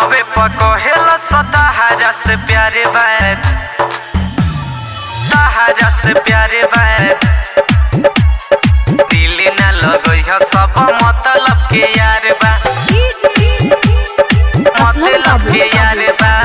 फोनवे पर कहेला सताहरा से प्यारे बात सहारा से प्यारे बात दिल ना लगई ह सब मतलब के यार बा मतलब के यार बा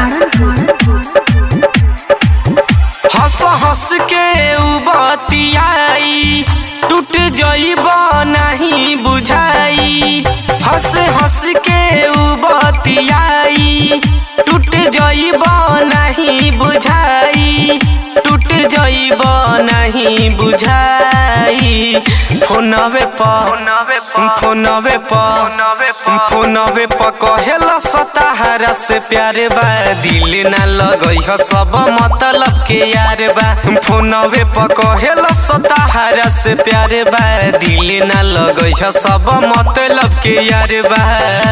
हंस हंस के उ बतियाई टूट जइब नहीं बुझाई हंस हंस के उ बतियाई टूट जइब नहीं बुझाई टूट जइब नहीं बुझाई फोनवे पर फोनवे पर फोनवे पर कहेला सताहरा से प्यारे बा दिल ना लगई ह सब मतलब के यार बा फोनवे पर कहेला सताहरा से प्यारे बा दिल ना लगई ह सब मतलब के यार बा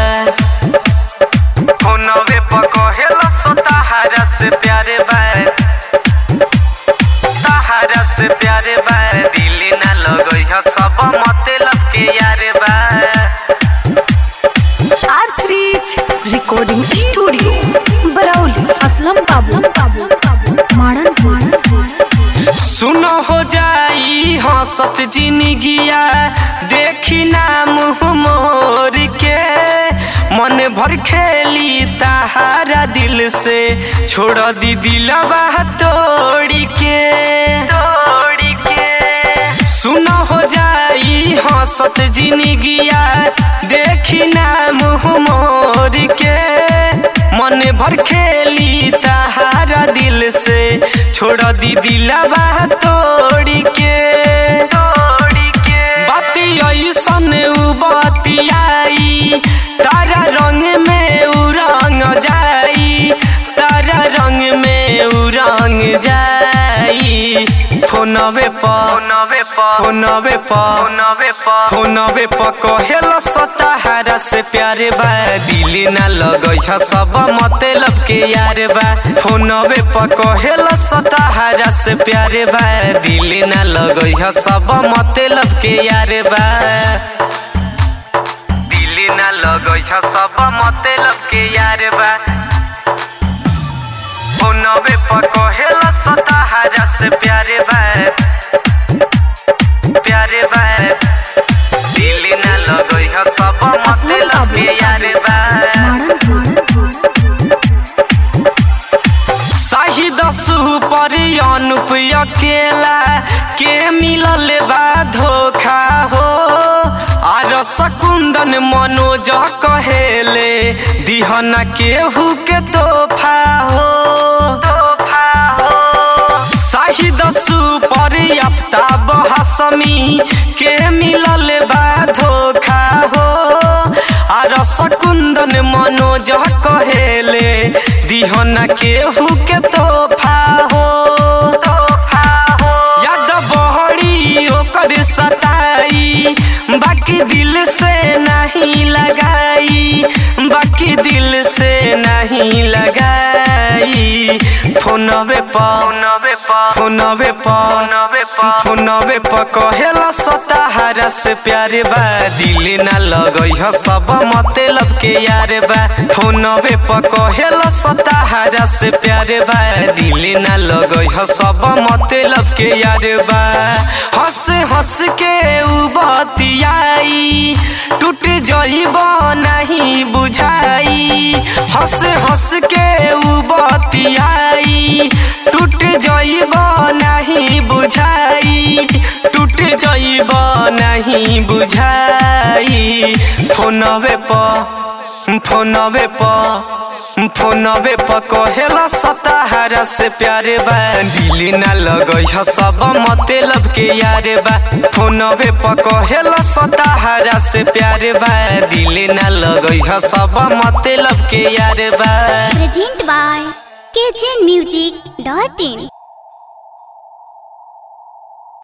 फोनवे पर कहेला सताहरा से प्यारे बा सहारा से प्यारे बा दिल ना लगई ह सब मतलब के यार बा R series recording studio Barauli Aslam Babu मारन मारन सुनो हो जाई हंसत जिंदगिया देखी ना मुँह मोर के मन भर खेली ताहारा दिल से छोड़ दी दिलवा तोड़ी के तोड़ी के सुनो हो जाई हंसत जिंदगिया देखी ना मुँह मोर के मन भर खेली ताहारा दिल से छोड़ दी दिलवा तोड़ी के तोड़ी के बाती ऐसन उ बतियाई तारा रंग में उ रंग जाई तारा रंग में उ रंग जाई फोनवे पर फोनवे पर फोनवे पर फोनवे पर फोनवे पर कहेला सताहरा से प्यारे बा दिल ना लगई छ सब मतलब के यार बा फोनवे पर कहेला सताहरा से प्यारे बा दिल ना लगई छ सब मतलब के यार बा दिल ना लगई छ सब मतलब के यार बा फोनवे पर कहेला सताहरा से प्यारे बा प्यारे बा दिल ना लगई ह सब मतलब के यार बा शाही दसु पर अनुप अकेला के मिलल बा धोखा हो आर सकुंदन मनोज कहेले दिहना केहू के तोहफा हो तोहफा हो शाहिद सुपर आफ्ताब हसमी के मिलल बा धोखा हो आर सकुंदन मनोज कहेले दिहना केहू के तोहफा हो तोहफा हो याद बहरी ओकर सताई बाकी दिल से नहीं लगाई बाकी दिल से नहीं लगाई फोनवे पर फोनवे पर फोनवे पर फोनवे पर फोनवे पर कहेला सताहरा से प्यारे बा दिल ना लगई ह सब मतलब के यार बा फोनवे पर कहेला सताहरा से प्यारे बा दिल ना लगई ह सब मतलब के यार बा हंस हंस के उ बतियाई टूट जइब नहीं बुझाई हंस हंस के उ बतियाई टूट जइब नहीं बुझाई टूट जइब नहीं बुझाई फोनवे पर फोनवे पर फोनवे पर कहेला सताहरा से प्यारे बा दिल ना लगई ह सब मतलब के यार बा फोनवे पर कहेला सताहरा से प्यारे बा दिल ना लगई ह सब मतलब के यार बा Present by kitchenmusic.in